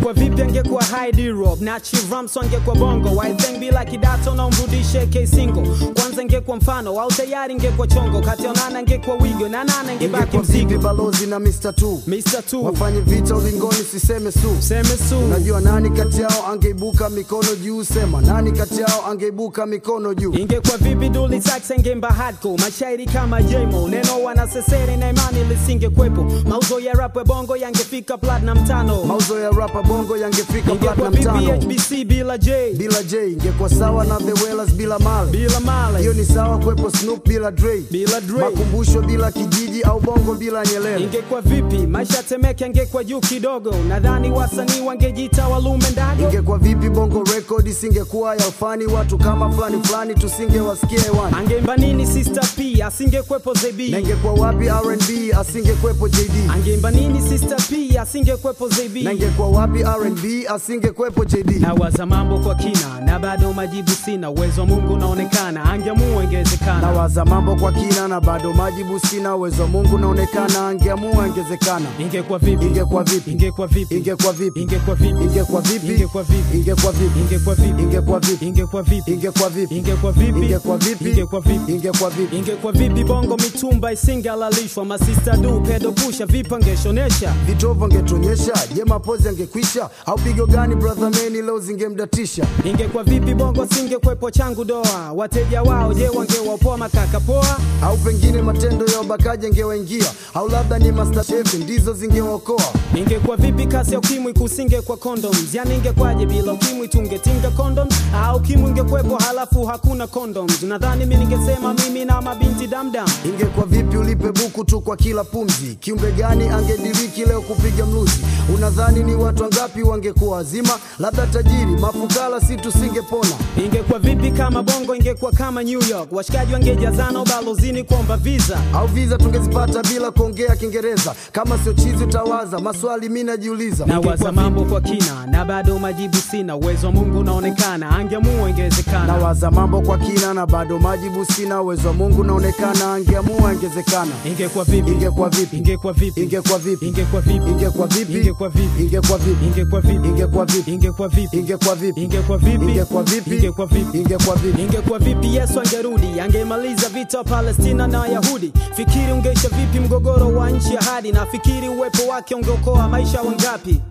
ingekuwa vipi angekuwa Heidi Rob na Chivramso angekuwa bongo I think bila kidato na umrudishe K single kwanza ingekuwa mfano au tayari ingekuwa chongo kati ya nana ingekuwa wigo na nana ingebaki ingekuwa vipi mzigo balozi na Mr. Tu Mr. Tu wafanye vita ulingoni siseme su seme su Unajua nani kati yao angeibuka mikono juu? Sema nani kati yao angeibuka mikono juu? ingekuwa vipi Dully Sykes angeimba hardcore mashairi kama Jmo neno wanasesere na imani lisingekwepo mauzo ya rap ya bongo yangefika platinum tano Mauzo ya rapa bongo yangefika ingekuwa platinum vipi tano HBC bila J bila J, ingekuwa sawa na The Wellers bila Male. bila Male Hiyo ni sawa kwepo Snoop bila Dre, bila Dre makumbusho bila Kijiji au bongo bila Nyerere. ingekuwa vipi maisha ya Temeke angekuwa juu kidogo nadhani wasanii wangejiita walume ndago Ingekuwa vipi bongo record isingekuwa ya ufani, watu kama fulani fulani tusingewasikia hewani. angeimba nini Sister P asingekwepo ZB Na ingekuwa wapi R&B asingekuwepo JD, angeimba nini Sister P asingekwepo ZB na ingekuwa wapi R&B asingekuwepo JD. nawaza mambo kwa kina na bado majibu sina uwezo wa mungu unaonekana angeamua ingewezekana Nawaza mambo kwa kina na bado majibu sina, uwezo wa Mungu naonekana, angeamua ingezekana. ingekuwa vipi Ingekuwa vipi? ingekuwa vipi Ingekuwa vipi? ingekuwa vipi Ingekuwa vipi? ingekuwa vipi Ingekuwa vipi? ingekuwa vipi Ingekuwa vipi? ingekuwa vipi Ingekuwa vipi? ingekuwa vipi Ingekuwa vipi? ingekuwa vipi Ingekuwa vipi? ingekuwa vipi bongo mitumba isingalalishwa masista du pedo pusha vipi angeshonesha Vitovu angetonyesha, je, mapozi angekwisha? Au pigo gani brother meni leo zingemdatisha? ingekuwa vipi bongo singekwepo changu doa wateja wao je wangewapoa makaka poa Au pengine matendo ya ubakaji angewaingia, au labda ni masterchef ndizo zingewaokoa. ingekuwa vipi kasi ya ukimwi kusinge kwa condoms yani ingekwaje bila ukimwi tungetinga condoms au ukimwi ingekwepo halafu hakuna condoms nadhani mi ningesema mimi na mabinti damdam Ingekuwa vipi ulipe buku tu kwa kila pumzi? Kiumbe gani angediriki leo kupiga mluzi? Unadhani ni watu wangapi wangekuwa wazima? Labda tajiri, mafukara, si tusingepona. ingekuwa vipi kama bongo ingekuwa kama new york washikaji wangejazana ubalozini kuomba visa Au viza tungezipata bila kuongea Kiingereza? Kama sio chizi utawaza, maswali mi najiuliza. nawaza mambo kwa kina na bado majibu sina uwezo wa mungu unaonekana angeamua ingewezekana Nawaza mambo kwa kina na bado majibu sina, uwezo wa Mungu naonekana, angeamua ingezekana. ingekuwa vipi Ingekuwa vipi? ingekuwa vipi Ingekuwa vipi? ingekuwa vipi Ingekuwa vipi? ingekuwa vipi Ingekuwa vipi? ingekuwa vipi Ingekuwa vipi? ingekuwa vipi Ingekuwa vipi? ingekuwa vipi Ingekuwa vipi? ingekuwa vipi Ingekuwa vipi? ingekuwa vipi yesu angerudi angemaliza vita wa palestina na wayahudi fikiri ungeisha vipi mgogoro wa nchi ya hadi na fikiri uwepo wake ungeokoa maisha wangapi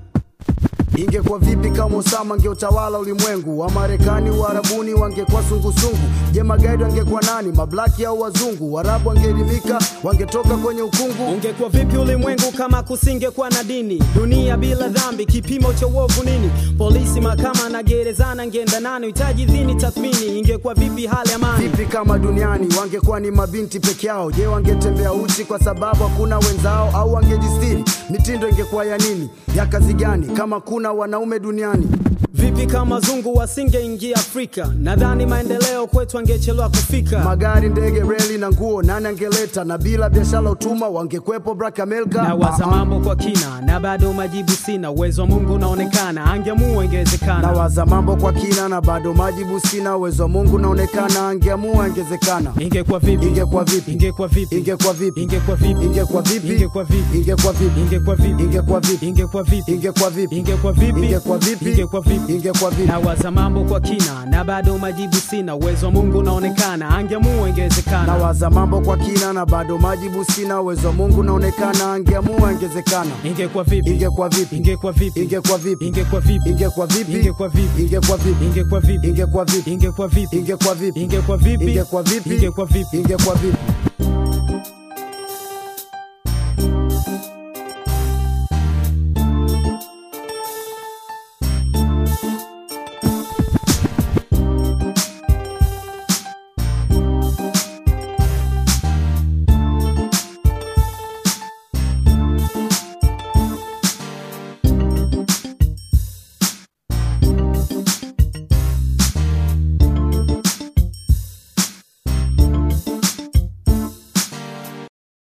Ingekuwa vipi kama Osama angeutawala ulimwengu? Wa Marekani, Uarabuni wangekuwa sungusungu. Je, magaidi wangekuwa nani? Mablaki au wazungu? Waarabu wangeelimika, wangetoka kwenye ukungu. ungekuwa vipi ulimwengu kama kusingekuwa na dini dunia bila dhambi kipimo cha uovu nini polisi mahakama na gerezana ngeenda nani hitaji dhini tathmini ingekuwa vipi hali amani Vipi kama duniani wangekuwa ni mabinti peke yao? Je, wangetembea uchi kwa sababu hakuna wenzao, au wangejistiri? Mitindo ingekuwa ya nini? Ya kazi gani kama kuna wanaume duniani? vipi kama zungu wasingeingia afrika nadhani maendeleo kwetu angechelewa kufika Magari, ndege, reli na nguo nani angeleta? Na bila biashara utuma wangekwepo Black America. nawaza Ah, ah. mambo kwa kina na bado majibu sina uwezo wa mungu unaonekana angeamua ingewezekana Nawaza mambo kwa kina na bado majibu sina, uwezo wa Mungu naonekana, angeamua ingezekana. ingekuwa vipi Ingekuwa vipi? ingekuwa vipi Ingekuwa vipi? ingekuwa vipi Ingekuwa vipi? ingekuwa vipi Ingekuwa vipi? ingekuwa vipi Ingekuwa vipi? ingekuwa vipi Ingekuwa vipi? ingekuwa vipi Ingekuwa vipi? ingekuwa vipi Ingekuwa vipi? nawaza mambo kwa kina na bado majibu sina uwezo wa mungu unaonekana angeamua ingewezekana Nawaza mambo kwa kina na bado majibu sina, uwezo wa Mungu naonekana, angeamua ingezekana. ingekuwa vipi Ingekuwa vipi? ingekuwa vipi Ingekuwa vipi? ingekuwa vipi Ingekuwa vipi? ingekuwa vipi Ingekuwa vipi? ingekuwa vipi Ingekuwa vipi? ingekuwa vipi Ingekuwa vipi? ingekuwa vipi Ingekuwa vipi? ingekuwa vipi Ingekuwa vipi?